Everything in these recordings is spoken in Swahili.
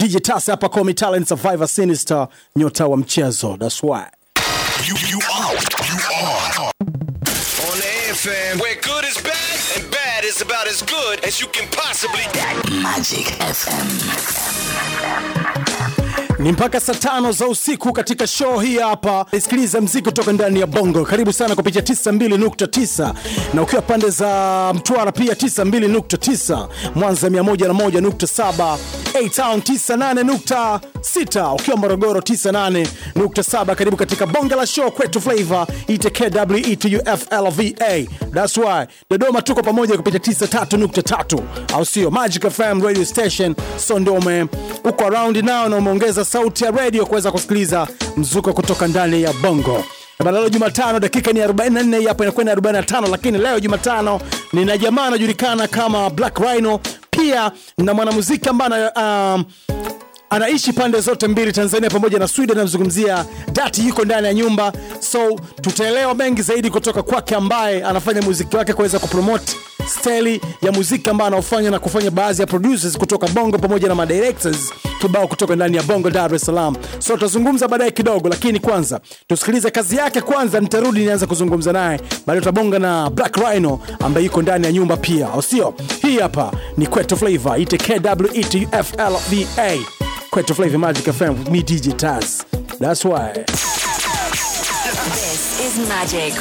DJ Tas hapa call me talent survivor sinister nyota wa mchezo that's why You, you are. You are. On the FM, where good is bad and bad is about as good as you can possibly. Magic FM. ni mpaka saa tano za usiku katika show hii hapa isikiliza mziki kutoka ndani ya bongo karibu sana kupitia 92.9 na ukiwa pande za mtwara pia 92.9 mwanza 101.7 A-Town 98.6 ukiwa morogoro 98.7 karibu katika bonge la show kwetu flavor itkweuflva that's why dodoma tuko pamoja kupitia 93.3 au sio magic fm radio station so ndio ume uko around now na umeongeza sauti ya radio kuweza kusikiliza mzuko kutoka ndani ya bongo Bana leo Jumatano dakika ni 44 hii hapa inakwenda 45, lakini leo Jumatano nina jamaa anajulikana kama Black Rhino, pia na mwanamuziki ambaye um, anaishi pande zote mbili Tanzania pamoja na Sweden. Namzungumzia Dati, yuko ndani ya nyumba, so tutaelewa mengi zaidi kutoka kwake, ambaye anafanya muziki wake kuweza kupromote steli ya muziki ambayo anaofanya na kufanya baadhi ya producers kutoka Bongo pamoja na madirectors kibao kutoka ndani ya Bongo Dar es Salaam. So tutazungumza baadaye kidogo, lakini kwanza tusikilize kazi yake kwanza, nitarudi nianze kuzungumza naye baadaye. Tutabonga na Black Rhino ambaye yuko ndani ya nyumba pia, au sio? Hii hapa ni Kwetu Flavor, ite KWETUFLVA Kwetu Flavor Magic FM with me DJ Taz. That's why. This is Magic.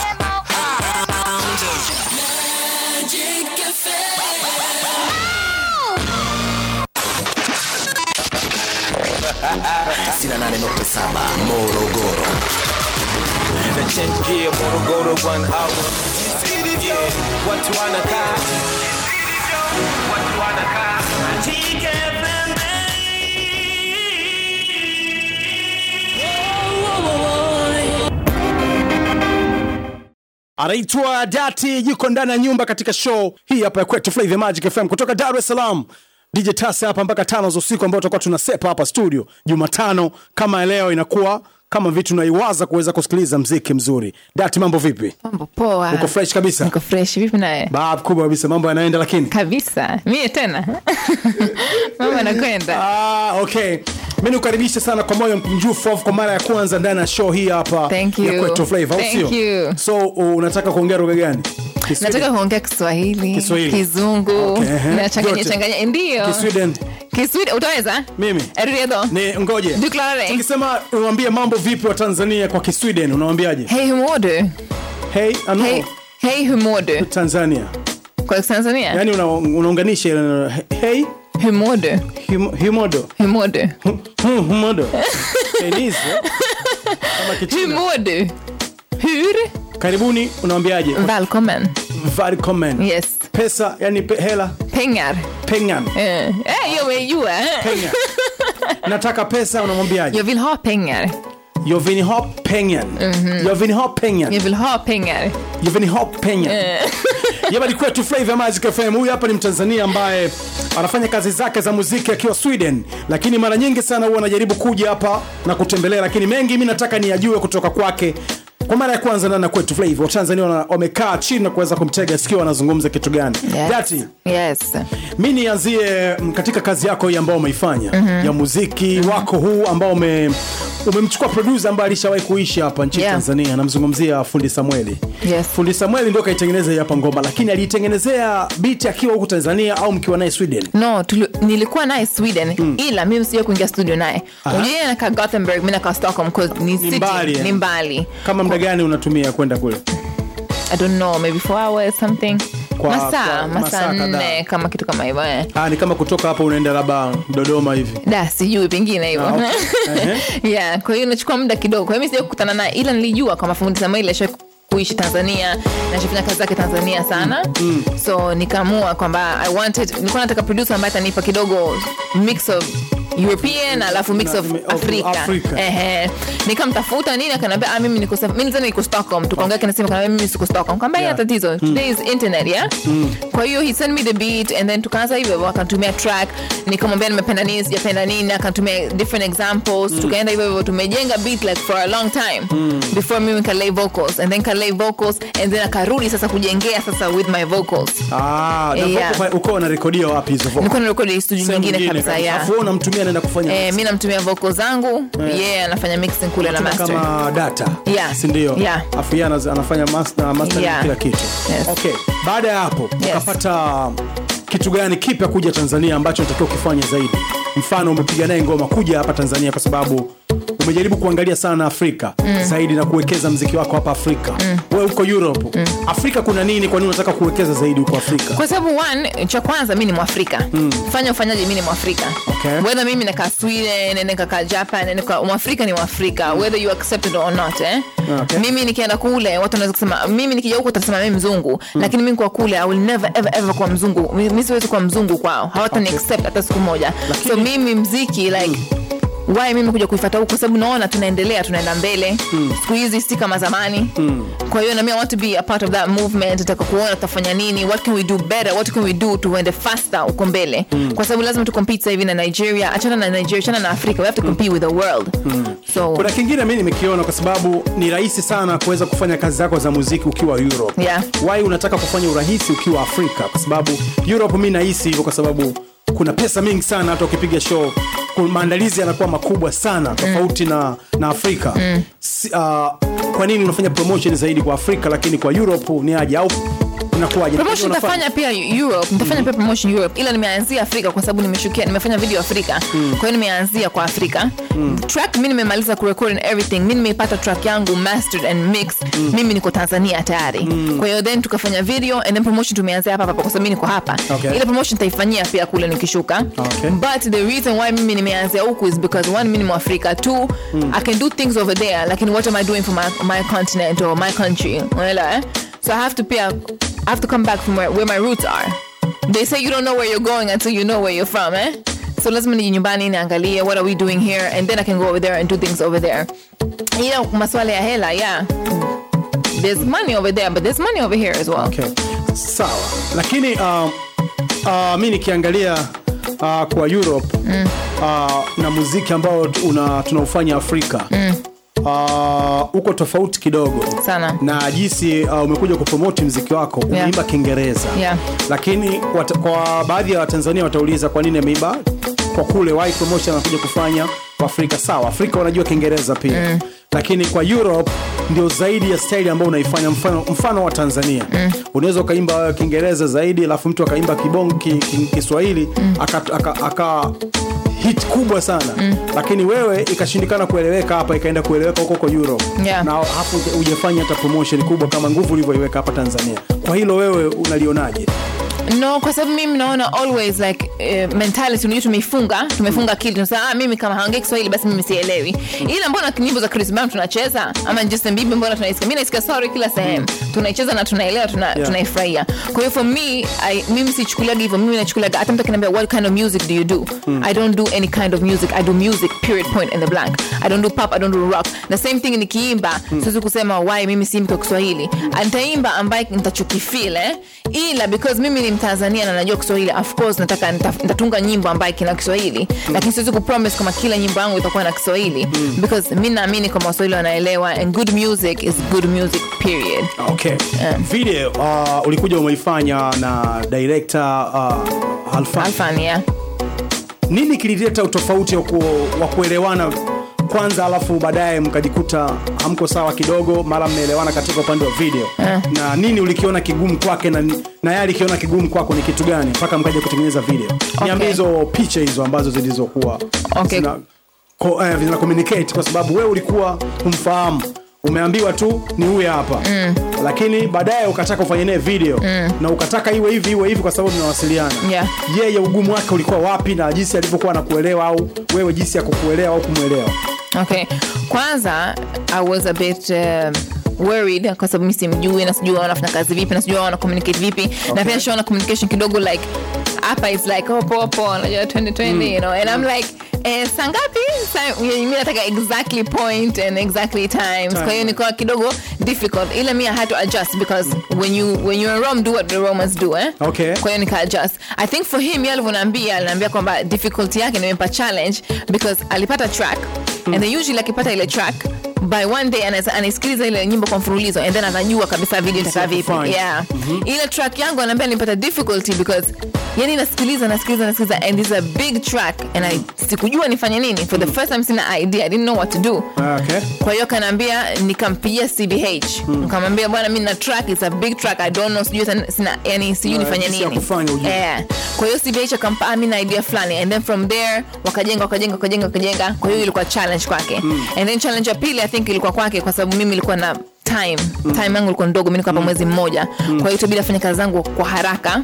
Sina nane nukta saba Morogoro. Nachangia Morogoro one hour. Yeah, watu wanakaa watu wanakaa anaitwa Dati, yuko ndani ya nyumba katika show hii hapa ya kwetu Flavor Magic FM kutoka Dar es Salaam. DJ Tase hapa mpaka tano za usiku, ambao tutakuwa tunasepa hapa studio Jumatano kama leo, inakuwa kama vitu naiwaza kuweza kusikiliza mziki mzuri. Dati, mambo vipi? Mambo poa. Uko fresh kabisa? Niko fresh. Vipi naye? Bab kubwa kabisa, mambo yanaenda lakini Kabisa. Mie tena. Mambo yanakwenda. Ah, okay. Mi nikukaribisha sana kwa moyo mkunjufu kwa mara ya kwanza ndani ya show hii hapa Thank ya you. kwetu Flavor, au Thank sio? you. So unataka kuongea lugha gani? Kiswahili? Nataka kuongea Kiswahili, Kiswahili. Kizungu, Okay, ehe. nachanganya Yote. changanya. Ndio. Kisweden. Kiswahili utaweza? Mimi. Redo. Ni ngoje. Declare. Tukisema unaambia mambo vipi wa Tanzania kwa Kisweden unawambiaje? Hej hur mår du? Hey, ano, Hej, hej hur mår du? Tanzania. Kwa Tanzania? Yaani una, unaunganisha ile neno, hey, Hur mår du? hum- humodo. Hur mår du? Hum- Humodo. Chinese. eh? Kama Hur Kichina. mår du? Hur? Karibuni unawambiaje? Välkommen. Välkommen. Yes. Pesa, yani pe, hela, Pengar. pengar. Eh, eh, jag vill ju. eh. Pengar. Nataka pesa unamwambiaje? Jag vill ha pengar. Jag vill ha pengar. Jag vill ha pengar. Jag vill ha pengar. Jag vill ha pengar. Yaba ni kwetu Flavor Magic FM. Huyu hapa ni Mtanzania ambaye anafanya kazi zake za muziki akiwa Sweden, lakini mara nyingi sana huwa anajaribu kuja hapa na kutembelea, lakini mengi mi nataka niyajue kutoka kwake. Kwa mara ya kwanza ndani ya kwetu Flavor, Watanzania wana- wamekaa chini na kuweza kumtega sikio wanazungumza kitu gani. Yes. Dati, Yes. mi nianzie mm, katika kazi yako hii ambayo umeifanya ya muziki wako huu ambao ume umemchukua producer ambaye alishawahi kuishi hapa nchini Yeah. Tanzania, namzungumzia Fundi Samueli. Yes. Fundi Samueli ndio kaitengeneza hii hapa ngoma, lakini aliitengenezea beat akiwa huku Tanzania au mkiwa naye Sweden? no tulu, nilikuwa naye sweden ila mimi sija kuingia studio naye unajua nakaa gothenburg mi nakaa stockholm 'cause ni, city, mbali, eh? ni mbali Kama muda gani unatumia kwenda kule? i don't know maybe four hours something Kwa- masaa kwa masaa masaa kadhaa. nne kama kitu kama hivyo eh. Ah, ni kama kutoka hapa unaenda labda Dodoma hivi. da sijui pengine hivyo Ah, okay. yeah kwa hiyo inachukua muda kidogo kwa hiyo mi sija kukutana naye ila nilijua kwamba fundi samueli asha kuishi tanzania nashafanya kazi zake tanzania sana mm. so nikaamua kwamba i wanted nilikuwa nataka producer ambaye atanipa kidogo mix of european alafu mix Na- of of afrika Afrika. ehe nikamtafuta nini akaniambia ah, mimi niko Saf- mimi nilizani niko stockholm tukaongea kinasema kanaambia mimi siko stockholm kwamba Yeah. yeah. tatizo today is internet yeah kwa hiyo he sent me the beat and then tukaanza hivyo akanitumia track nikamwambia nimependa nini sijapenda nini akanitumia different examples tukaenda hivyo hivyo tumejenga beat like for a long time before mimi kalay vocals and then kalay vocals and then akarudi sasa kujengea sasa with my vocals Ah, na Yeah. vocal uko unarekodia wapi hizo vocal? nilikuwa narekodi studio Sehemu nyingine kabisa kabisa. yeah Alafu wewe unamtumia yeye anaenda kufanya eh, mi namtumia voko zangu yeye anafanya mixing kule na Tuna master kama data Yeah. si ndio Yeah. afu yeye anaz- anafanya master, master Yeah. kila kitu Yes. okay baada ya hapo ukapata kitu gani kipya kuja tanzania ambacho natakiwa ukifanya zaidi mfano umepiga naye ngoma kuja hapa tanzania kwa sababu umejaribu kuangalia sana afrika mm. zaidi na kuwekeza mziki wako hapa afrika mm. wewe huko europe mm. afrika kuna nini kwa nini unataka kuwekeza zaidi huko afrika kwa sababu one cha kwanza mi ni mwafrika mm. fanya ufanyaji mi ni mwafrika Okay. whether mimi nakaa sweden nikakaa japan nika, mwafrika ni mwafrika whether you accept it or not eh? Okay. mimi nikienda kule watu wanaweza kusema mimi nikija huku utasema mimi mzungu lakini mimi kwa kule i will never ever ever kuwa mzungu Mi- mi siwezi kuwa mzungu kwao hawatani Okay. accept hata siku moja so mimi mziki like why mimi kuja kuifata huku kwa sababu naona tunaendelea tunaenda mbele mm. siku hizi si kama zamani mm. kwa hiyo nami I want to be a part of that movement nataka kuona tutafanya nini what can we do better what can we do tuende faster uko mbele mm. kwa sababu lazima tu compete sasa hivi na Nigeria achana na Nigeria achana na Africa we have to compete with the world so kuna kingine mi nimekiona kwa sababu ni rahisi sana kuweza kufanya kazi zako za muziki ukiwa europe Yeah. why unataka kufanya urahisi ukiwa afrika kwa sababu europe mi nahisi hivyo kwa sababu kuna pesa mingi sana hata ukipiga show ku- maandalizi yanakuwa makubwa sana tofauti na, na afrika mm. si, uh, kwa nini unafanya promotion zaidi kwa afrika lakini kwa europe ni aje au inakuwaje promotion Unafanya- nitafanya pia Europe nitafanya pia promotion Europe ila nimeanzia Afrika kwa sababu nimeshukia nimefanya video Afrika kwa hiyo nimeanzia kwa Afrika track mimi nimemaliza kurecord and everything mimi nimeipata track yangu mastered and mixed mimi niko Tanzania tayari kwa hiyo then tukafanya video and then promotion tumeanzia hapa hapa kwa sababu mimi niko hapa Okay. ile promotion nitaifanyia pia kule nikishuka Okay. but the reason why mimi nimeanzia huku is because one mimi ni Mwafrika two I can do things over there lakini what am I doing for my, my continent or my country unaelewa eh? so I have to pia I have to come back from where, where my roots are they say you don't know where you're going until you know where you're from eh? so lazima nije nyumbani niangalie what are we doing here and then I can go over there and do things over there ila maswala ya hela yeah there's money over there but there's money over here as well okay. sawa lakini uh, uh, mi nikiangalia uh, kwa europe mm. uh, na muziki ambao tu- una tunaufanya afrika mm. uh, uko tofauti kidogo Sana. na jinsi uh, umekuja kupromoti mziki wako Yeah. umeimba kiingereza Yeah. lakini wat, kwa baadhi ya watanzania watauliza kwa nini ameimba kwa kule why promotion anakuja kufanya kwa afrika sawa afrika wanajua kiingereza pia mm. lakini kwa europe ndio zaidi ya staili ambayo unaifanya mfano, mfano wa tanzania mm. unaweza ukaimba wewe kiingereza zaidi alafu mtu akaimba kibongo ki, ki, kiswahili mm. aka, aka, aka hit kubwa sana mm. lakini wewe ikashindikana kueleweka hapa ikaenda kueleweka huko huko europe Yeah. na hapo hujafanya hata promotion kubwa kama nguvu ulivyoiweka hapa tanzania kwa hilo wewe unalionaje no kwa sababu mimi naona always like uh, mentality unajua tumeifunga tumefunga akili tunasema ah, mimi kama haongei kiswahili basi mimi sielewi ila mbona nyimbo za Chris Brown tunacheza ama Justin Bieber mbona tunaisikia mimi naisikia sorry kila sehemu tunaicheza na tunaelewa tuna, Yeah. tunaifurahia kwa hiyo for me I, mimi sichukuliaga hivyo mimi nachukuliaga hata mtu akiniambia what kind of music do you do I don't do any kind of music I do music period point in the blank I don't do pop I don't do rock the same thing nikiimba siwezi kusema why mimi siimbi kwa Kiswahili nitaimba ambaye nitachokifeel eh ila because mimi ni Mtanzania na najua Kiswahili of course nataka nita- nitatunga nyimbo ambaye kina Kiswahili lakini siwezi kupromise kama kila nyimbo yangu itakuwa na Kiswahili because mi naamini kama Waswahili wanaelewa and good music is good music period okay video uh, ulikuja umeifanya na director uh, Alfan. Alfan yeah nini kilileta utofauti wa ku- wa kuelewana kwanza alafu baadaye mkajikuta hamko sawa kidogo mara mmeelewana katika upande wa video na nini ulikiona kigumu kwake na, na yeye alikiona kigumu kwako ni kitu gani mpaka mkaja kutengeneza video niambie hizo picha hizo ambazo zilizokuwa Okay. zina, ko, eh, zina communicate kwa sababu wewe ulikuwa humfahamu umeambiwa tu ni huyu hapa mm. lakini baadaye ukataka ufanye naye video mm. na ukataka iwe hivi iwe hivi kwa sababu mnawasiliana Yeah. yeye ugumu wake ulikuwa wapi na jinsi alivyokuwa anakuelewa au wewe jinsi ya kukuelewa au kumwelewa okay kwanza i was a bit um, worried kwa sababu mi simjui na sijui wanafanya kazi vipi na sijui wana communicate vipi na pia shaona communication kidogo like hapa is like oh poa poa unajua 2020 you know and i'm like Eh, saa ngapi Sa- mi nataka exactly point and exactly times kwa hiyo nikuwa kidogo difficult ila mi i had to adjust because when you when you're in rome do what the romans do eh Okay. kwa hiyo nika adjust i think for him yeye alivyoniambia aliniambia kwamba difficulty yake nimempa challenge because alipata track and then usually akipata ile track by one day anaweza- anaisikiliza ile nyimbo kwa mfululizo and then anajua kabisa video itakaa vipi kufanya. yeah. ile track yangu anaambia nilipata difficulty because yani nasikiliza nasikiliza nasikiliza and it's a big track and I, sikujua nifanye nini for the first time sina idea i didn't know what to do okay. kwa hiyo kanaambia nikampigia cbh nikamwambia bwana mi na track it's a big track i don't know sijui hata sina yani sijui Ah, nifanye jinsi ya nini kufanya ujue. Eh. kwa hiyo cbh akampa ah, mi na idea fulani and then from there wakajenga wakajenga wakajenga wakajenga kwa hiyo ilikuwa challenge kwake and then challenge ya pili i think ilikuwa kwake kwa sababu mimi ilikuwa na time time yangu ilikuwa ndogo mi niko hapa mwezi mmoja kwa hiyo itabidi afanye kazi zangu kwa haraka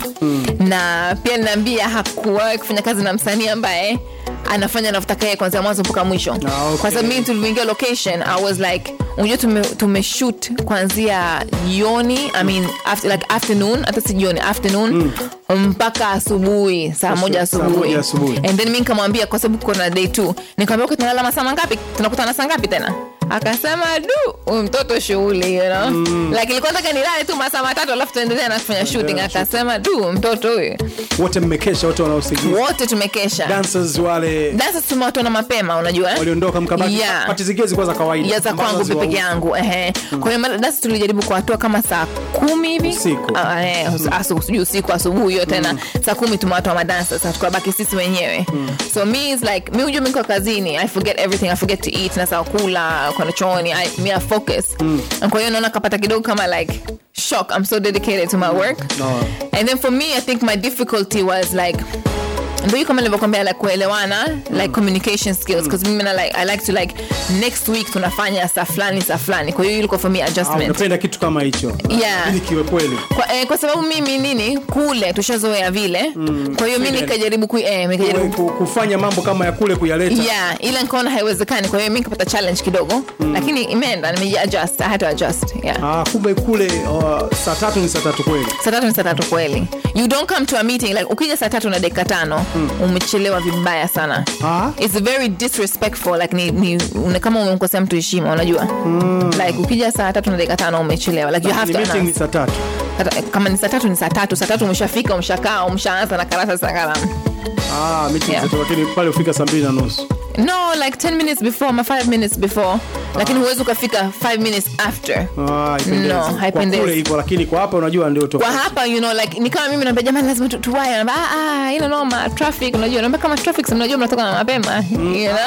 na pia ninaambia hakuwahi kufanya kazi na msanii ambaye anafanya anavyotaka yeye kwanzia mwanzo mpaka mwisho okay. kwa sababu mimi tulivyoingia location i was like unajua tume, tumeshoot kuanzia jioni i mean after, like afternoon hata si jioni afternoon mpaka asubuhi saa moja saa asubuhi moja asubuhi. and then mi nikamwambia kwa sababu kuna day two nikamwambia okay, tunalala masaa mangapi tunakutana saa ngapi tena akasema du huyu mtoto shughuli you know? mm. like ilikuwa nataka nilale tu masaa matatu alafu tuendelea na kufanya shooting akasema du mtoto huyu wote mmekesha wote wanaosikiliza wote tumekesha dancers wale dansa tumewatona mapema unajua eh? waliondoka mkabaki Yeah. pati zingine zilikuwa za kawaida ya za ambazo kwangu haziwahusu. peke yangu ehe. kwa hiyo mara- dasi tulijaribu kuwatoa kama saa kumi hivi Usiku. Ah, eh, asu- sijui usiku asubuhi hiyo tena saa kumi tumewatoa madansa sasa tukabaki sisi wenyewe so me is like mi hujua miko kazini i forget everything i forget to eat na saa kula kwenda chooni I- mi I focus kwa hiyo naona kapata kidogo kama like shock i'm so dedicated to my work No. and then for me i think my difficulty was like ndo hiyo kama nilivyokwambia like kuelewana like communication skills because mimi na like i like to like next week tunafanya saa fulani saa fulani kwa hiyo ilikuwa for me Ah, adjustment unapenda kitu kama hicho Yeah. ili kiwe kweli kwa, eh, kwa sababu mimi nini kule tushazoea vile kwa hiyo mi Freedom. nikajaribu ku, eh, nikajaribu Ku- kufanya mambo kama ya kule kuyaleta yeah ila nikaona haiwezekani kwa hiyo mi nikapata challenge kidogo lakini imeenda nimejiadjust i had to adjust yeah Ah, kumbe kule uh, saa tatu ni saa tatu kweli saa tatu ni saa tatu kweli you don't come to a meeting like ukija saa tatu na dakika tano umechelewa vibaya sana Ah. it's very disrespectful like ni, ni une, kama umemkosea mtu heshima unajua like ukija saa tatu na dakika tano umechelewa like you have ni to meeting ni announce. saa tatu Hata- kama ni saa tatu ni saa tatu saa tatu umeshafika umeshakaa umeshaanza na karata za kalamu ah, meeting Yeah. saa tatu, lakini pale ufika saa mbili na nusu no like 10 minutes before ama 5 minutes before lakini huwezi ukafika 5 minutes after Ah, haipendezi. No, Kwa haipendezi. kule hivyo lakini kwa hapa unajua ndio kwa tofauti. hapa you know like ni kama mimi naambia jamani lazima tu- tuwahi anaambia ah ah ina noma traffic unajua naambia kama traffic si mnajua mnatoka na mapema you know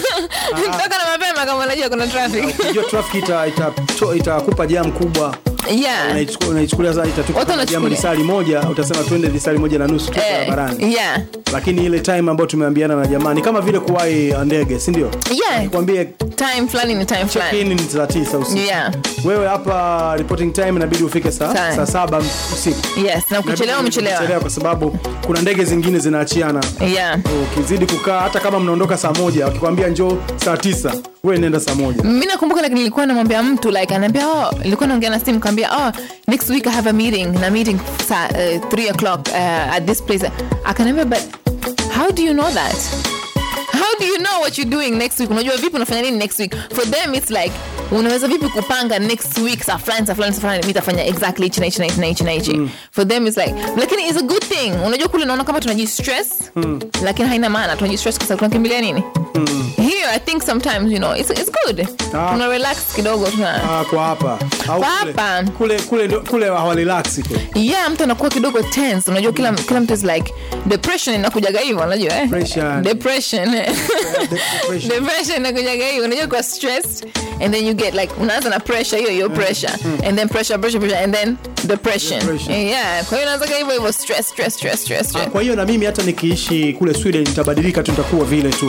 toka na mapema kama unajua kuna traffic Unajua traffic ita- ita- to- itakupa jam kubwa yeah Unaichukua- unaichukulia saa Watu itatupa jam wanachukulia. lisali moja utasema twende lisali moja na nusu tu eh, barabarani yeah lakini ile time ambayo tumeambiana na jamani kama vile kuwahi ndege si ndio yeah kwambie time fulani ni time check fulani in ni saa tisa usiku yeah wewe hapa reporting time inabidi ufike saa, Saa. saa saba usiku yes na ukichelewa Inabidi umechelewa uchelewe kwa sababu kuna ndege zingine zinaachiana yeah ukizidi kukaa hata kama mnaondoka saa moja wakikwambia njoo saa tisa wewe nenda saa moja mi nakumbuka like nilikuwa namwambia mtu like anaambia oh nilikuwa naongea na simu kaambia oh next week i have a meeting na meeting saa uh, 3 o'clock uh, at this place akaniambia but how do you know that how do you know what you're doing next week unajua vipi unafanya nini next week for them it's like unaweza vipi kupanga next week saa fulani saa fulani saa fulani mi tafanya exactly hichi na hichi na hichi na hichi na hichi for them it's like lakini it's a good thing unajua kule naona kama tunajistress lakini haina maana tunajistress kwa sababu tunakimbilia nini here i think sometimes you know it's, it's good Ah. tuna relax kidogo tuna ah, kwa hapa au Kwa kule, hapa. kule kule ndo- kule hawarelax kule yeah mtu anakuwa kidogo tense unajua kila, kila mtu is like depression inakujaga hivyo unajua eh? Depression. depression depression. depression inakujaga hivyo unajua kwa stressed and then you get like unaanza na pressure hiyo hiyo pressure and then pressure pressure pressure and then depression, Depression. yeah kwa hiyo unaanza hivyo hivyo stress stress stress stress, Ah, stress. kwa hiyo na mimi hata nikiishi kule sweden nitabadilika tu nitakuwa vile tu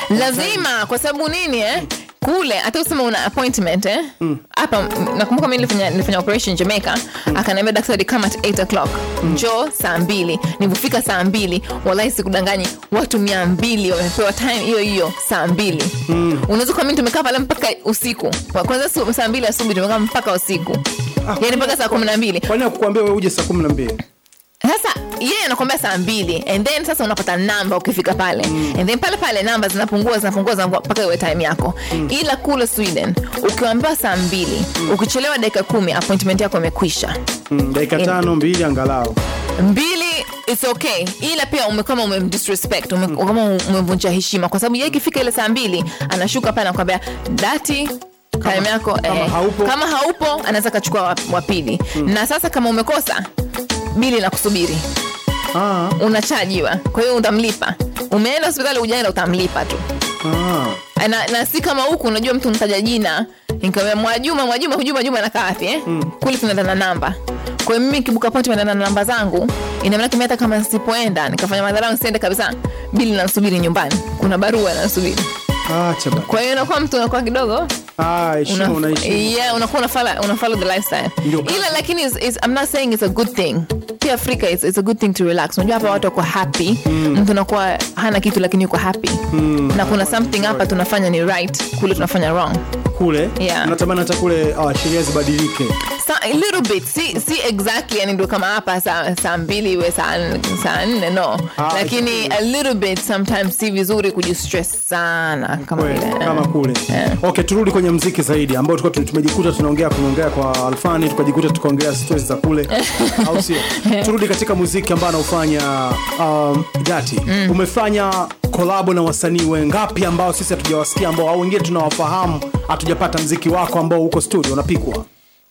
lazima kwa sababu nini eh kule hata usema una appointment eh hapa mm, nakumbuka mi nilifanya, nilifanya operation jamaica akaniambia daktari kama at 8 o'clock njoo saa mbili nilivyofika saa mbili wallahi sikudanganyi watu mia mbili wamepewa time hiyo hiyo saa mbili unaweza kuamini tumekaa pale mpaka usiku Kwa- kwanza su- saa mbili asubuhi tumekaa mpaka usiku yani mpaka saa kumi na mbili kwa nini akukwambia wewe uje saa kumi na mbili sasa yeye anakwambia saa mbili and then sasa unapata namba ukifika pale mm. and then pale pale namba zinapungua zinapungua zinapungua mpaka iwe time yako mm. ila kule sweden ukiambiwa saa mbili mm. ukichelewa dakika kumi appointment yako imekwisha mm, dakika tano mbili angalau mbili it's okay ila pia ume, kama umemdisrespect ume, kama umevunja heshima kwa sababu yeye ikifika ile saa mbili anashuka pale anakwambia dati time yako kama eh, haupo? kama haupo anaweza kachukua wa, wa pili na sasa kama umekosa bili na kusubiri Ah, unachajiwa kwa hiyo utamlipa umeenda hospitali ujaenda utamlipa tu ah. na, na si kama huku unajua mtu mtaja jina nikamwambia mwajuma mwajuma hujuma juma anakaa wapi eh? kule tunaenda na namba kwa hiyo mimi kibuka pote naenda na namba zangu ina maana kimi hata kama nisipoenda nikafanya madhara nisiende kabisa bili nansubiri nyumbani kuna barua nansubiri Acha bana. kwa hiyo inakuwa mtu unakuwa kidogo Ah, heshima una- unaishi. yeah, unakuwa unafala unafolo the lifestyle Ndio. ila lakini is, is, I'm not saying it's a good thing pia afrika it's, it's a good thing to relax unajua hapa watu wako happy mtu anakuwa hana kitu lakini yuko happy na kuna something hapa tunafanya ni right kule tunafanya wrong Kule Yeah. natamani hata kule ah, sheria zibadilike. Sa, a little bit si, si exactly yani ndo kama hapa saa saa mbili iwe saa saa nne no Ah, lakini exactly. a little bit sometimes si vizuri kujistress sana kama Kweli, vile kama kule Yeah. okay turudi kwenye mziki zaidi ambao tulikuwa tumejikuta tunaongea kuongea kwa alfani tukajikuta tukaongelea stories za kule au sio turudi katika muziki ambao anaufanya um, dati umefanya kolabo na wasanii wengapi ambao sisi hatujawasikia ambao au wengine tunawafahamu hatujapata mziki wako ambao uko studio unapikwa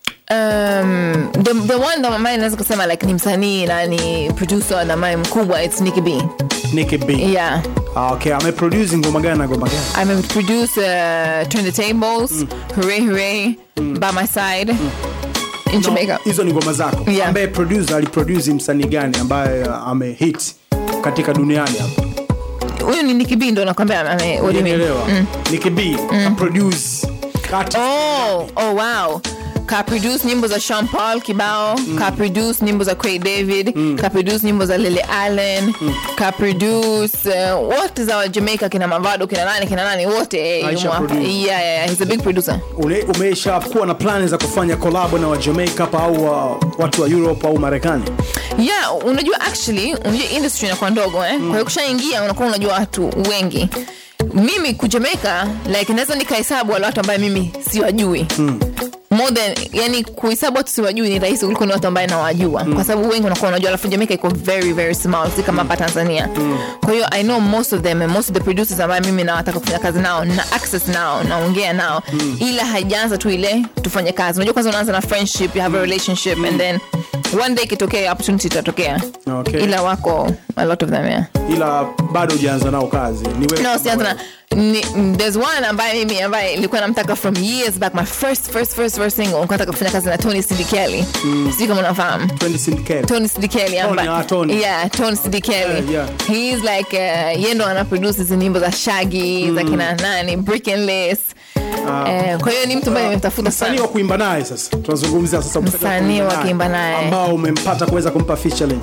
um, the, the one that ambaye naweza kusema like ni msanii na ni producer na ambaye mkubwa it's Nicki B Nicki B yeah Ah, okay ameproduce ngoma gani na ngoma gani ameproduce uh, Turn the Tables Hooray Hooray By My Side in Jamaica hizo ni ngoma zako Yeah. ambaye producer aliproduce msanii gani ambaye uh, amehit katika duniani hapa huyu ni Nicki B ndo nakwambia ame- what do you mean? Unielewa? Nicki B produce artist Oh, oh wow. Ka produce nyimbo za Sean Paul kibao, ka produce nyimbo za Craig David, ka produce nyimbo za Lily Allen, ka produce uh, wote za wa Jamaica kina Mavado kina nani kina nani wote eh, Aisha yumo hapa. produce. yeah, yeah, yeah, he's a big producer. Ule- umesha kuwa na plani za kufanya kolabo na wa Jamaica hapa au uh, watu wa Europe au Marekani Yeah, unajua actually, unajua industry inakuwa ndogo eh? Kwa hiyo kushaingia unakuwa unajua watu wengi. Mimi ku Jamaica like naweza nikahesabu wale watu ambaye mimi siwajui. More than yani kuhesabu watu siwajui ni rahisi kuliko ni watu ambaye nawajua kwa sababu wengi unakuwa unajua alafu Jamaica iko very very small si kama hapa Tanzania. Kwa hiyo I know most of them and most of the producers ambaye mimi nawataka kufanya kazi nao na access nao naongea nao ila haijaanza tu ile tufanye kazi. Unajua kwanza unaanza na friendship, you have a relationship and then one day ikitokea opportunity itatokea Okay. ila wako a lot of them yeah. ila bado hujaanza nao kazi ni wewe no sianza na ni, there's one ambaye mimi ambaye ilikuwa namtaka from years back my first first first first single nilikuwa nataka kufanya kazi na Tony Sidikeli mm. sijui kama unafahamu 20 Syndicate. Tony Sidikeli ambaye ah, Tony. yeah Tony Sidikeli Yeah, yeah. he's like uh, yeye ndo ana produce hizi nyimbo za Shaggy za kina nani Brick and Lace eh, kwa hiyo ni mtu ambaye nimemtafuta msanii sana wa kuimba naye sasa tunazungumzia sasa Msanii wa kuimba naye. ambao umempata kuweza kumpa featuring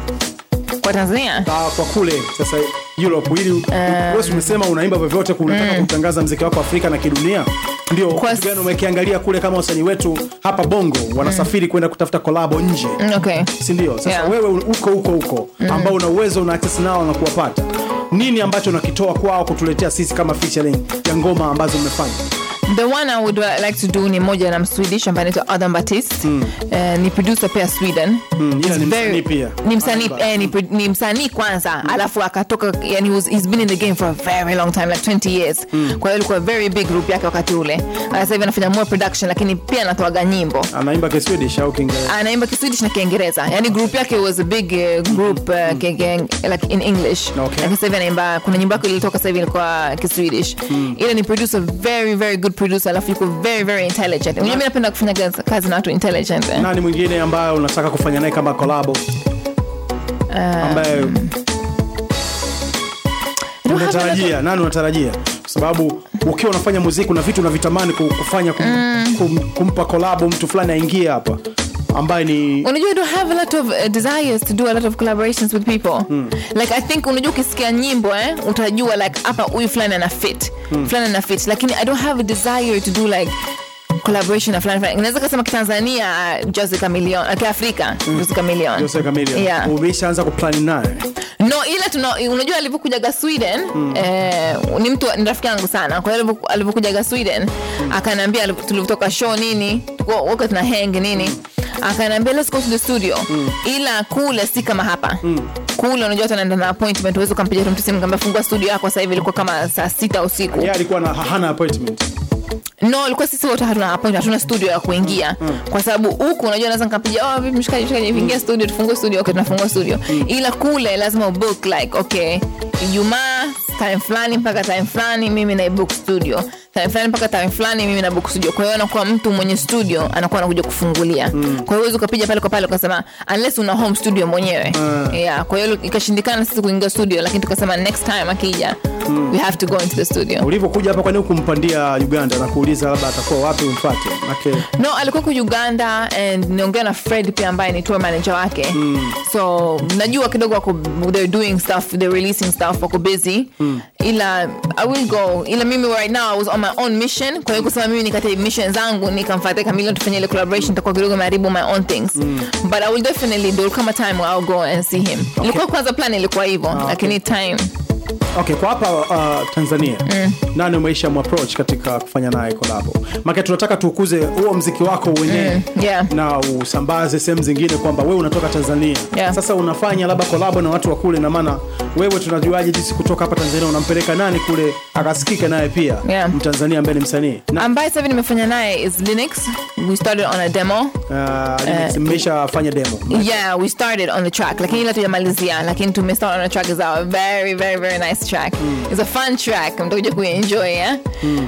kwa Tanzania Ah, kwa kule sasa Europe ili wewe si umesema unaimba vyovyote unataka kutangaza mziki wako Afrika na kidunia ndio Kwa kitu gani umekiangalia kule kama wasanii wetu hapa Bongo wanasafiri kwenda kutafuta kolabo nje Mm, okay si ndio sasa Yeah. wewe uko huko huko ambao una uwezo una access nao na kuwapata nini ambacho unakitoa kwao kutuletea sisi kama featuring ya ngoma ambazo umefanya The one I would uh, like to do ni moja na Mswedish ambaye anaitwa Adam Baptiste Eh, ni producer pia Sweden ila He's ni very- msanii pia. ni msanii Anaimba. eh, ni, pro- ni msanii kwanza alafu akatoka yani he was, he's been in the game for a very long time like 20 years kwa hiyo ilikuwa very big group yake wakati ule Ah, sasa hivi anafanya more production lakini pia anatoaga nyimbo anaimba kiswedish au kiingereza anaimba kiswedish na kiingereza yani group yake was a big uh, group uh, ke- ke- like in english Okay. lakini sasa hivi anaimba kuna nyimbo yake ilitoka sasa hivi ilikuwa kiswedish ila ni producer very very good producer alafu yuko very very intelligent unajua mimi napenda kufanya kazi- kazi na watu intelligent eh? nani mwingine ambaye unataka kufanya naye kama kolabo ambaye I don't have a lot of- unatarajia nani unatarajia kwa sababu ukiwa unafanya muziki una vitu unavitamani ku- kufanya kum, kum, kumpa kolabo mtu fulani aingie hapa ambaye ni unajua I don't have a lot of uh, desires to do a lot of collaborations with people like i think unajua ukisikia nyimbo eh, utajua like hapa huyu fulani ana fit fulani ana fit lakini i don't have a desire to do like collaboration na fulani fulani naweza kasema kitanzania uh, Jose Chameleone uh, kiafrika Jose Chameleone Jose Chameleone yeah umeshaanza kuplani naye no ila tuna unajua alivyokujaga sweden eh, ni mtu ni rafiki yangu sana kwa hiyo alivyo- alivyokujaga sweden akaniambia aliv- tulivyotoka show nini tuko- wote tuna hang nini akaniambia let's go to the studio ila kule si kama hapa kule unajua hata naenda na appointment uwezi ukampigia tu mtu simu kamba fungua studio yako sasa hivi ilikuwa kama saa sita usiku yeye alikuwa na hana appointment no ilikuwa sisi wote hatuna appoint hatuna studio ya kuingia kwa sababu huku unajua naweza nikapiga oh vipi mshikaji mshikaji ingia studio tufungue studio okay tunafungua studio ila kule lazima ubook like okay ijumaa time fulani mpaka time fulani mimi na book studio time fulani mpaka time fulani mimi na book studio kwa hiyo anakuwa mtu mwenye studio anakuwa anakuja kufungulia kwa hiyo huwezi ukapiga pale kwa pale ukasema unless una home studio mwenyewe yeah kwa hiyo ikashindikana sisi kuingia studio lakini tukasema next time akija we have to go into the studio ulivyokuja hapa kwani kumpandia uganda na kuuliza labda atakuwa wapi umfate make no alikuwa ku uganda and niongea na fred pia ambaye ni tour manager wake mm. so najua kidogo wako they're doing stuff they're releasing stuff wako busy mm. ila i will go ila mimi right now i was on my own mission kwa hiyo kusema mimi nikate mission zangu nikamfuatia kamili tufanye ile collaboration itakuwa kidogo maharibu my own things mm. but i will definitely there will come a time where i'll go and see him okay. ilikuwa kwanza plan ilikuwa hivyo okay. lakini time okay kwa hapa uh, tanzania mm. nani umeisha mwapproach katika kufanya naye kolabo make tunataka tuukuze huo mziki wako wenyewe Mm, yeah. na usambaze sehemu zingine kwamba wewe unatoka tanzania Yeah. sasa unafanya labda kolabo na watu wa kule na maana wewe tunajuaje jinsi kutoka hapa tanzania unampeleka nani kule akasikike naye pia Yeah. mtanzania ambaye ni msanii na ambaye sasa hivi nimefanya naye is linux we started on a demo uh, mmeshafanya demo yeah we started on the track lakini ila tujamalizia lakini tumestart on a track is a very very very nice track it's a fun track mtakuja kuenjoy yeah?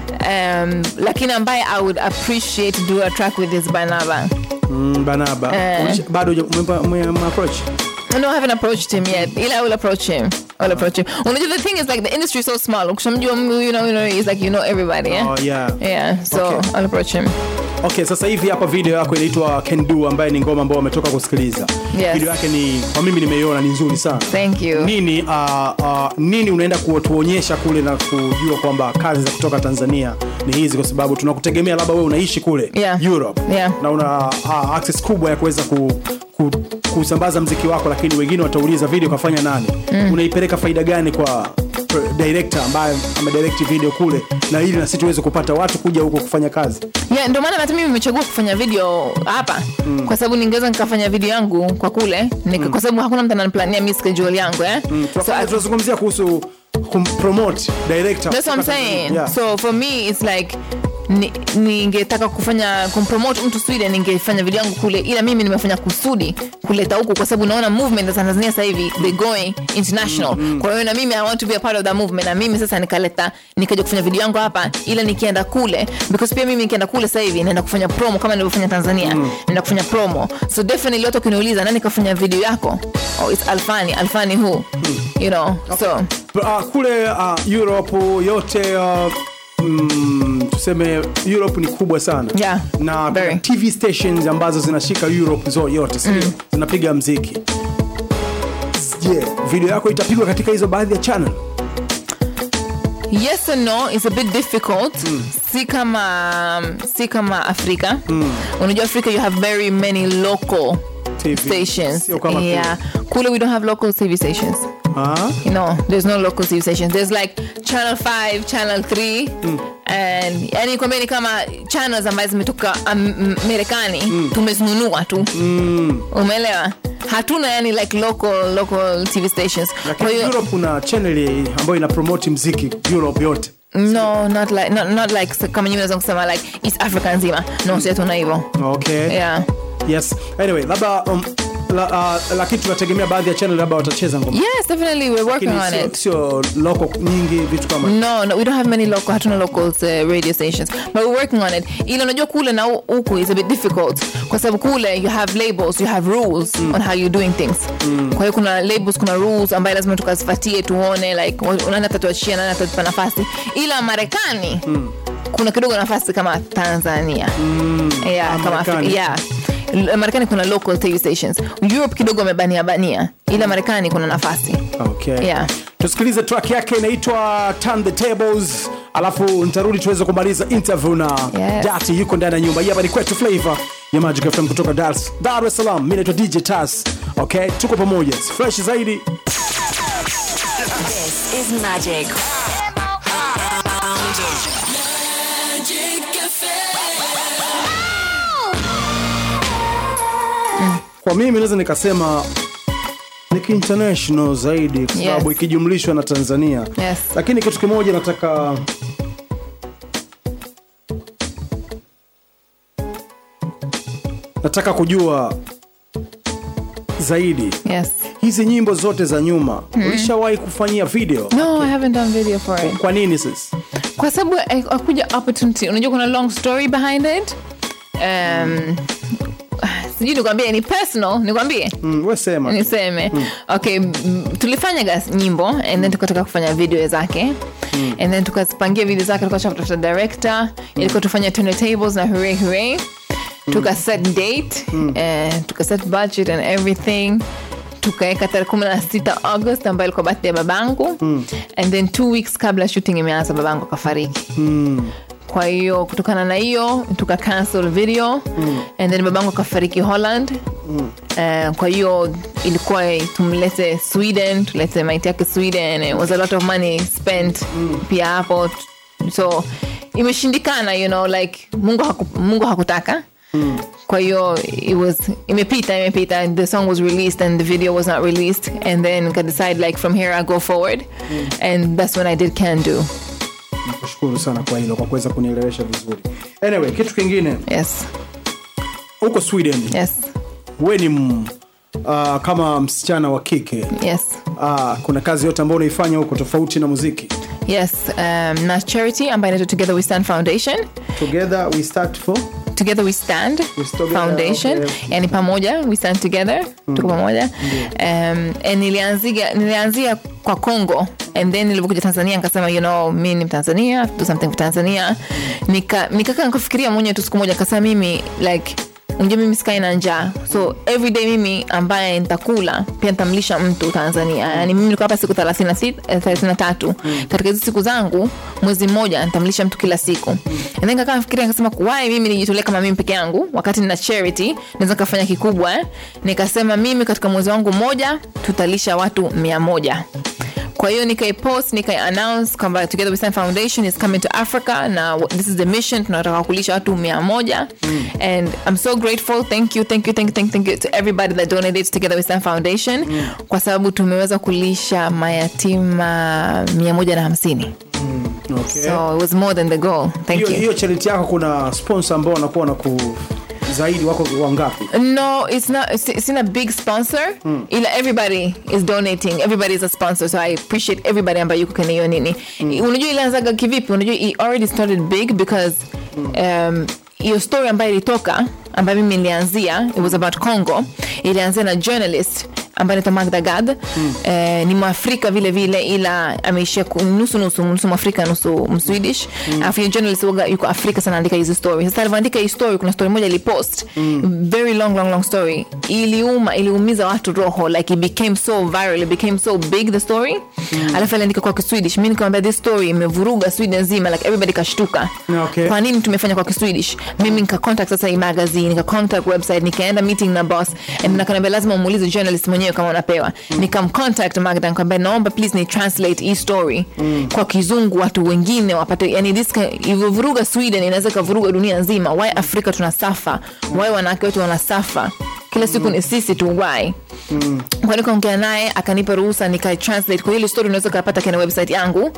um, lakini ambaye i would appreciate to do a track with is banaba mm, banaba Eh. Ulisha- bado huja- umempa- umemapproach no I haven't approached him yet ila I will approach him I'll approach him unajua the thing is like the industry is so small ukishamjua you know, you know it's like you know everybody yeah? Oh, yeah. yeah so Okay. I'll approach him okay sasa hivi hapa video yako inaitwa can do ambaye ni ngoma ambayo wametoka kusikiliza Yes. video yake ni kwa mimi nimeiona ni nzuri sana thank you nini uh, uh, nini unaenda kutuonyesha kule na kujua kwamba kazi za kutoka tanzania ni hizi kwa sababu tunakutegemea labda wewe unaishi kule Yeah. europe Yeah. na una uh, access kubwa ya kuweza ku, ku, kusambaza mziki wako lakini wengine watauliza video kafanya nani mm. unaipeleka faida gani kwa pro- director ambaye amedirect video kule na ili na sisi tuweze kupata watu kuja huko kufanya kazi yeah, ndio maana hata mimi nimechagua kufanya video hapa mm. kwa sababu ningeweza nikafanya video yangu kwa kule nika, mm. kwa sababu hakuna mtu ananiplania mi schedule yangu eh? mm. so, Tunafanya- I- tunazungumzia kuhusu kumpromote director that's what I'm kutoka saying Tanzania. Yeah. so for me it's like ni- ningetaka kufanya kumpromote mtu sweden ningefanya video yangu kule ila mimi nimefanya kusudi kuleta huku kwa sababu naona movement za tanzania sasa hivi they going international kwa hiyo na mimi i want to be a part of that movement na mimi sasa nikaleta nikaja kufanya video yangu hapa ila nikienda kule because pia mimi nikienda kule sasa hivi naenda kufanya promo kama nilivyofanya tanzania naenda kufanya promo so definitely watu ukiniuliza nani kafanya video yako oh it's alfani alfani who you know so uh, kule uh, europe yote uh, mm, tuseme europe ni kubwa sana Yeah, na kuna very. tv stations ambazo zinashika europe zo yote sio zinapiga mziki je video yako itapigwa katika hizo baadhi ya channel yes and no it's a bit difficult si kama si kama afrika unajua afrika you have very many local TV. stations Sio kama kule. yeah kule we don't have local tv stations Ah, you know there's no local tv stations there's like channel 5 channel 3 and yani kwambia ni kama channels ambazo zimetoka Am- marekani tumezinunua tu umeelewa hatuna yani like local local tv stations kwa lakini hiyo europe kuna channel ambayo ina promote mziki europe yote no not like not, not like s- kama nyinyi naweza kusema like east africa nzima no si hatuna hivyo okay yeah yes anyway labda um, la, uh, lakini tunategemea baadhi ya channel labda watacheza ngoma yes definitely we're working Lakini on sio- it sio loko nyingi vitu kama no, no we don't have many local hatuna local uh, radio stations but we're working on it ila unajua kule na hu- huku is a bit difficult kwa sababu kule you have labels you have rules on how you're doing things kwa hiyo kuna labels kuna rules ambayo lazima tukazifatie tuone like wa- nani atatuachia nani atatupa nafasi ila marekani kuna kidogo nafasi kama tanzania yeah, Ah, kama Afrika, Marekani. yeah L- marekani kuna local tv stations europe kidogo wamebania bania ila marekani kuna nafasi okay. Yeah. tusikilize track yake inaitwa turn the tables alafu nitarudi tuweze kumaliza interview na Yes. dati yuko ndani ya nyumba hii hapa ni kwetu flavor ya magic fm kutoka dar, dar es salaam mi naitwa dj tas okay tuko pamoja fresh zaidi This is Magic. kwa mimi naweza nikasema ni kiinternational zaidi kwa sababu Yes. ikijumlishwa na tanzania Yes. lakini kitu kimoja nataka nataka kujua zaidi yes hizi nyimbo zote za nyuma ulishawahi kufanyia video no i haven't done video for it kwa nini sasa kwa sababu eh, akuja opportunity unajua kuna long story behind it um, sijui nikwambie ni personal nikwambie mm, we sema tu. niseme okay m- tulifanya gas nyimbo and then tukataka kufanya video zake and then tukazipangia video zake tukasha kutafuta director ilikuwa tufanya tune tables na hooray hooray tuka set date eh, tuka set budget and everything tukaweka tarehe kumi na sita august ambayo ilikuwa birthday ya babangu and then two weeks kabla shooting imeanza babangu akafariki kwa hiyo kutokana na hiyo tuka cancel video mm. and then babangu akafariki holland mm. uh, kwa hiyo ilikuwa tumlete sweden tulete maiti yake sweden it was a lot of money spent mm. pia hapo so imeshindikana you know like mungu, haku, mungu hakutaka Mm. kwa hiyo it was imepita imepita the song was released and the video was not released and then I decide like from here i go forward mm. and that's when i did can do nakushukuru sana kwa hilo kwa kuweza kunielewesha vizuri anyway kitu kingine yes huko sweden yes we ni m- uh, kama msichana wa kike yes uh, kuna kazi yote ambayo unaifanya huko tofauti na muziki yes um, na charity ambayo inaitwa together we stand foundation together we start for together we stand We Together, foundation okay. yani pamoja we stand together tuko pamoja um, and nilianzia, nilianzia kwa congo and then nilivyokuja tanzania nikasema you know mi ni mtanzania do something for tanzania nika nikaka nikafikiria mwenyewe tu siku moja nikasema mimi like unajua mimi sikai na njaa so everyday mimi ambaye nitakula pia nitamlisha mtu tanzania yani mimi niko hapa siku 33 katika hizi siku zangu mwezi mmoja nitamlisha mtu kila siku and then kakaa nafikiria nikasema kuwai mimi nijitolee kama mimi peke yangu wakati nina charity naweza nikafanya kikubwa eh? nikasema mimi katika mwezi wangu mmoja tutalisha watu mia moja kwa hiyo nikaipost nikaiannounce kwamba together we stand foundation is coming to africa na this is the mission tunataka kulisha watu mia moja mm. and i'm so grateful thank you thank you thank you thank you, thank you to everybody that donated to together we stand foundation mm. kwa sababu tumeweza kulisha mayatima mia moja na hamsini okay. so it was more than the goal thank hiyo you hiyo charity yako kuna sponsor ambao wanakuwa na ku zaidi wako wangapi No, it's not. It's, it's not a big sponsor. Ila everybody is donating. Everybody is a sponsor. So I appreciate everybody ambayo yuko kwenye hiyo nini. Unajua ilianzaga kivipi? Unajua it already started big because um, hiyo story ambayo ilitoka ambayo mimi nilianzia it was about Congo. Ilianzia na journalist ambaye anaitwa Magda Gad mm. eh, ni mwafrika vile vile ila ameishia ku- nusu nusu nusu mwafrika nusu mswedish alafu mm. journalist waga yuko afrika sana andika hizi story sasa alivyoandika hii story kuna story moja ilipost mm. very long long long story iliuma iliumiza watu roho like it became so viral it became so big the story mm. alafu aliandika kwa kiswedish mi nikamwambia this story imevuruga sweden nzima like everybody kashtuka Okay. kwa nini tumefanya kwa kiswedish mimi nika contact sasa hii magazine nika contact website nikaenda meeting na boss and nakaniambia lazima umuulize journalist mwenyewe kama unapewa nikamcontact magda nikamwambia naomba please ni translate hii story kwa kizungu watu wengine wapate yani this ka- ilivyovuruga sweden inaweza ikavuruga dunia nzima why afrika tunasafa why wanawake wetu wanasafa kila siku ni sisi tu why kwa nikaongea naye akanipa ruhusa nikatranslate kwa hili story unaweza ukapata kwenye website yangu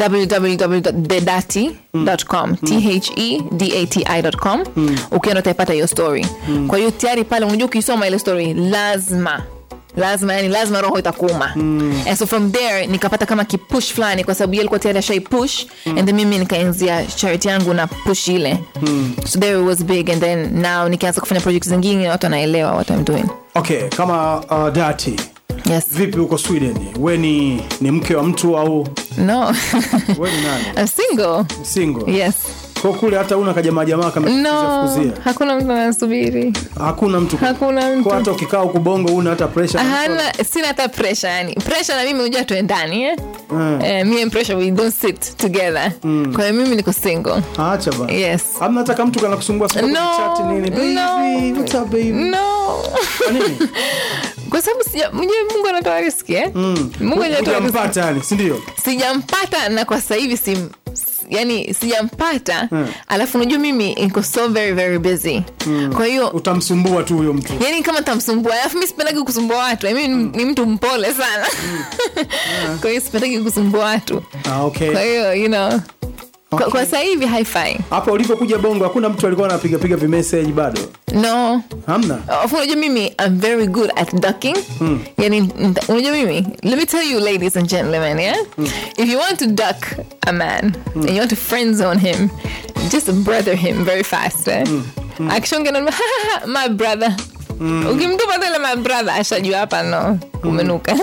www.thedati.com t-h-e-d-a-t-i.com ukienda utaipata hiyo story kwa hiyo tayari pale unajua ukisoma ile story lazima lazima yani lazima roho itakuuma mm. and so from there nikapata kama kipush fulani kwa sababu yeye alikuwa tayari ashai push mm. and then mimi nikaanzia charity yangu na push ile mm. so there it was big and then now nikianza kufanya project zingine watu wanaelewa what I'm doing okay kama uh, dati yes vipi huko sweden we ni, ni mke wa mtu au no we ni nani I'm single single yes kwa kule hata una kajamaa jamaa kama no kuzia hakuna mtu anasubiri hakuna mtu Hakuna mtu. kwa hata ukikaa huku bongo una hata pressure hana sina hata pressure yani pressure na mimi unajua tuendani eh? Mm. eh, me and pressure we don't sit together kwa hiyo mimi niko single acha bana yes hamna hata kama mtu kana kusumbua sumbua No, kwenye chat nini baby no. what's up baby no Kwa nini kwa sababu sija- mwenyewe mungu anatoa riski eh? mungu anatoa riski hujampata yani si ndio sijampata na kwa sasa hivi sim yani sijampata alafu unajua mimi niko so very very busy kwa hiyo utamsumbua tu huyo mtu yani kama tamsumbua alafu mi sipendagi kusumbua watu mi ni, ni mtu mpole sana kwa hiyo sipendagi kusumbua watu ah, okay kwa hiyo you know kwa, kwa sasa hivi haifai hapa ulivyokuja bongo hakuna mtu alikuwa anapiga piga vimessage bado no hamna Alafu unajua mimi I'm very good at ducking yani nta- unajua mimi let me tell you ladies and gentlemen yeah if you want to duck a man and you want to friend zone him just brother him very fast eh? akishongea na my brother ukimtupa tele my brother ashajua hapa no umenuka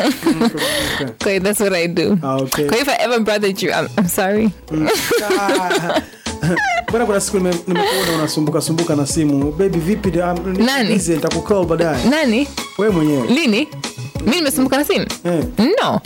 kwa hiyo that's what I do Ah, okay. kwa hiyo if I ever brothered you I'm, I'm sorry Ah. bwana kuna siku nime- nimekuona unasumbuka sumbuka na simu baby vipi um, niko Nani? busy, nitakukall baadaye nani wewe mwenyewe lini mi nimesumbuka na simu Eh. no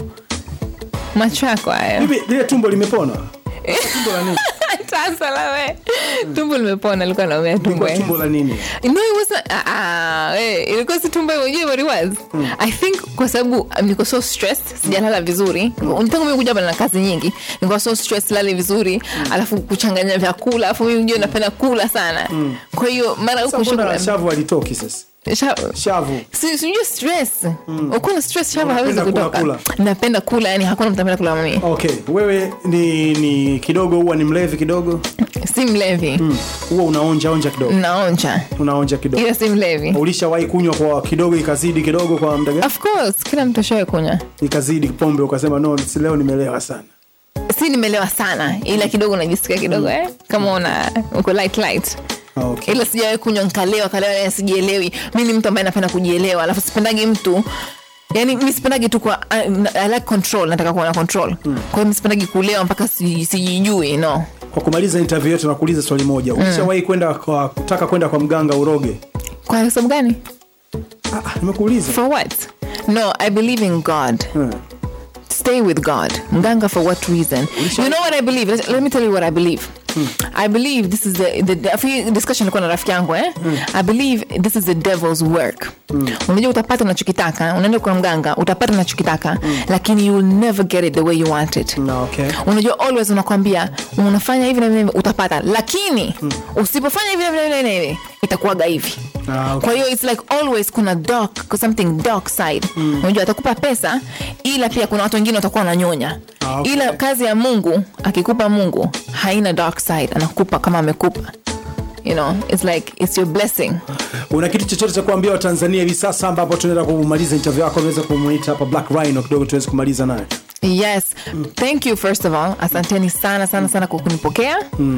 macho yako haya Bibi, lile tumbo limepona tumbo la nini sasa lawe tumbo limepona alikuwa naumea tumbo tumbo, eh. tumbo la nini no it wasn't ah, ah, eh, ilikuwa si tumbo unajua what it was i think kwa sababu um, niko so stressed sijalala vizuri tangu mimi kuja hapa na kazi nyingi niko so stressed lali vizuri alafu kuchanganya vyakula alafu mimi unajua napenda kula sana kwa hiyo mara sasa huko mbona shughuli shavu alitoki sasa Sha- shavu si sijui stress ukiwa na stress shamba hawezi Unapenda kula, kutoka napenda kula yani hakuna mtu anapenda kula mami okay wewe ni ni kidogo huwa ni mlevi kidogo si mlevi huwa unaonja onja kidogo naonja unaonja kidogo ila si mlevi ulishawahi kunywa kwa kidogo ikazidi kidogo kwa muda gani of course kila mtu ashawe kunywa ikazidi pombe ukasema no si leo nimelewa sana si nimelewa sana ila kidogo najisikia kidogo eh? kama una uko light light Ah, okay. ila sijawahi kunywa nkalewa kalewa yani sijielewi mi ni mtu ambaye napenda kujielewa alafu sipendagi mtu yani mi sipendagi tu kwa I, I like control nataka kuwa na control kwa hiyo mi sipendagi kulewa mpaka si- sijijui no kwa kumaliza interview yetu nakuuliza swali moja ulishawahi kwenda kwa kutaka kwenda kwa mganga uroge kwa sababu gani ah, ah, nimekuuliza for what no i believe in god Hmm. stay with God. Mganga for what reason? You know what I believe? Let, let me tell you what I believe. I believe this is the, the, the afi- discussion ilikuwa na rafiki yangu eh? I believe this is the devil's work. Unajua utapata unachokitaka, unaenda kwa mganga, utapata unachokitaka, lakini you will never get it the way you want it. No, okay. Unajua always unakwambia unafanya hivi na hivi utapata, lakini usipofanya hivi na hivi na hivi na hivi itakuwaga hivi. Ah, okay. Kwa hiyo it's like always kuna dark, something dark side. Unajua atakupa pesa ila pia kuna watu wengine watakuwa wananyonya. Ah, okay. Ila kazi ya Mungu akikupa Mungu haina dark side, anakupa kama amekupa. You know, it's like it's your blessing. una kitu chochote cha kuambia watanzania hivi sasa ambapo tunaenda kumaliza interview yako unaweza kumuita hapa black rhino kidogo tuweze kumaliza naye Yes. Thank you first of all. Asanteni sana sana sana kwa kunipokea.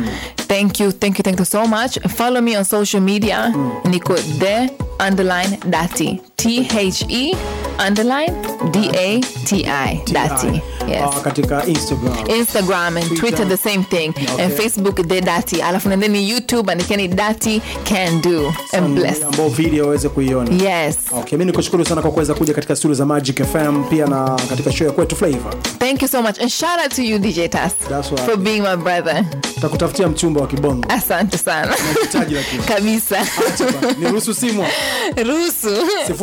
Thank you, thank you, thank you so much. Follow me on social media. Niko the underline dati. T H E underline D A T I dati. Yes. Ah, katika instagram Instagram and Twitter the same thing and Facebook the dati. Alafu nendeni YouTube andikeni dati can do and bless. ambao video waweze kuiona Yes. okay mi nikushukuru sana kwa kuweza kuja katika studio za magic fm pia na katika show ya kwetu flavor Thank you so much and shout out to you DJ Tas That's what I for being my brother. takutafutia mchumba wa kibongo Asante sana. Nahitaji lakini. kabisa Acha bana, niruhusu simu ruhusu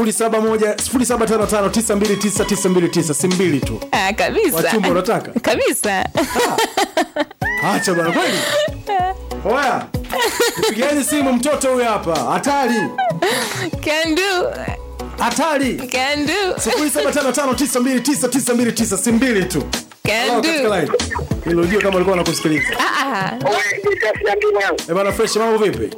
0715929929 si mbili tu Ah, kabisa Wachumba unataka? kabisa acha bana kweli oya nipigeni simu mtoto huyu hapa hatari can do hatari can do 0755929929 si mbili tu can Hello, katika do line. Hilo ujue kama alikuwa anakusikiliza ah Eh bana fresh mambo vipi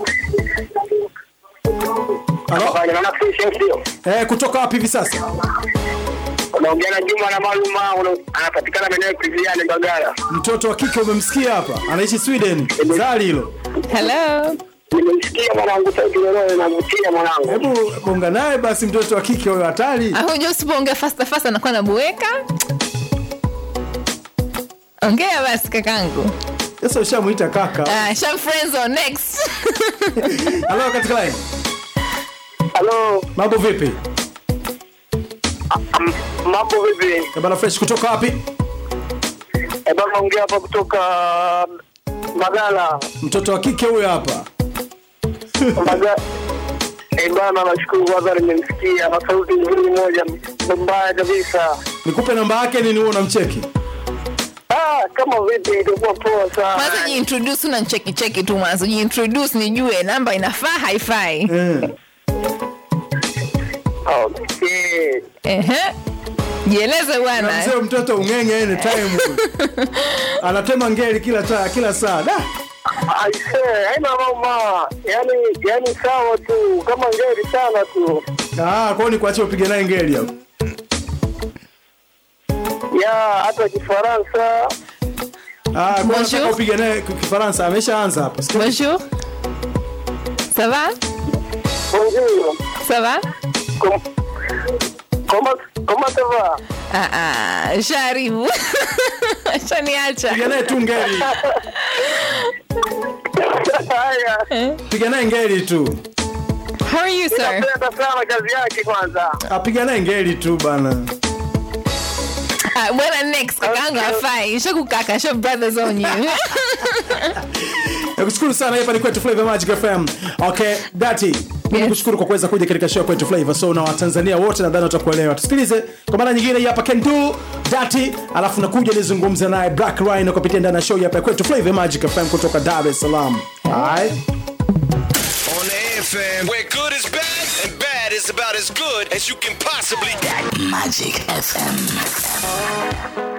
Halo? Eh, kutoka wapi hivi sasa unaongea na Juma na Maluma una- anapatikana maeneo ya Kiziani Mbagala. mtoto wa kike umemsikia hapa anaishi sweden zali hilo hello Nimemsikia mwanangu sauti lolote inavutia mwanangu. hebu bonga naye basi mtoto wa kike huyo hatari ahuja usipoongea fasta fasta anakuwa nabueka ongea basi kakangu sasa ushamwita kaka ah, sham friends on next halo katika line Halo, mambo vipi am- mambo vipi? Eh bana fresh kutoka wapi Eh, bana ongea hapa kutoka Mbagala. mtoto wa kike huyo hapa Mbagala. Eh, bana nashukuru kwanza nimemsikia na sauti nzuri moja mbaya kabisa. nikupe namba yake nini huo unamcheki Ah, kama vipi itakuwa poa kwanza sana. jiintroduce una cheki cheki tu mwanzo jiintroduce nijue namba inafaa haifai eh. Okay. Ehe. jieleze bwana mzee mtoto ung'enge anytime anatema ngeli kila taa kila saa da Aisee, haina mama. Yaani yaani sawa tu, kama ngeri sana tu. ah kwao ni kuachia upige naye ngeli hapo Ya hata Kifaransa. ah kwao Bonjour. nataka upige naye ki- kifaransa ameshaanza hapa Sikia- bonjour ça va Bonjour. ça va Com- Comment comment ça va? ah, ah, sharibu shaniacha piga naye tu ngeli Haya. piga naye ngeli tu how are you sir Napenda sana kazi yake kwanza. apiga naye ngeli tu bana ah, bwana next kakaangu afai shakukaka sho brothers on you nakushukuru sana hapa ni kwetu flavor magic fm okay dati mimi Yes. nikushukuru kwa kuweza kuja katika show kwetu flavor so na watanzania wote nadhani watakuelewa tusikilize kwa mara nyingine hii hapa can do dati alafu nakuja nizungumze naye black rhino kupitia ndani ya show hapa ya kwetu flavor magic fm kutoka dar es salaam Alright. On the FM, where good is bad and bad is about as good as you can possibly Magic FM.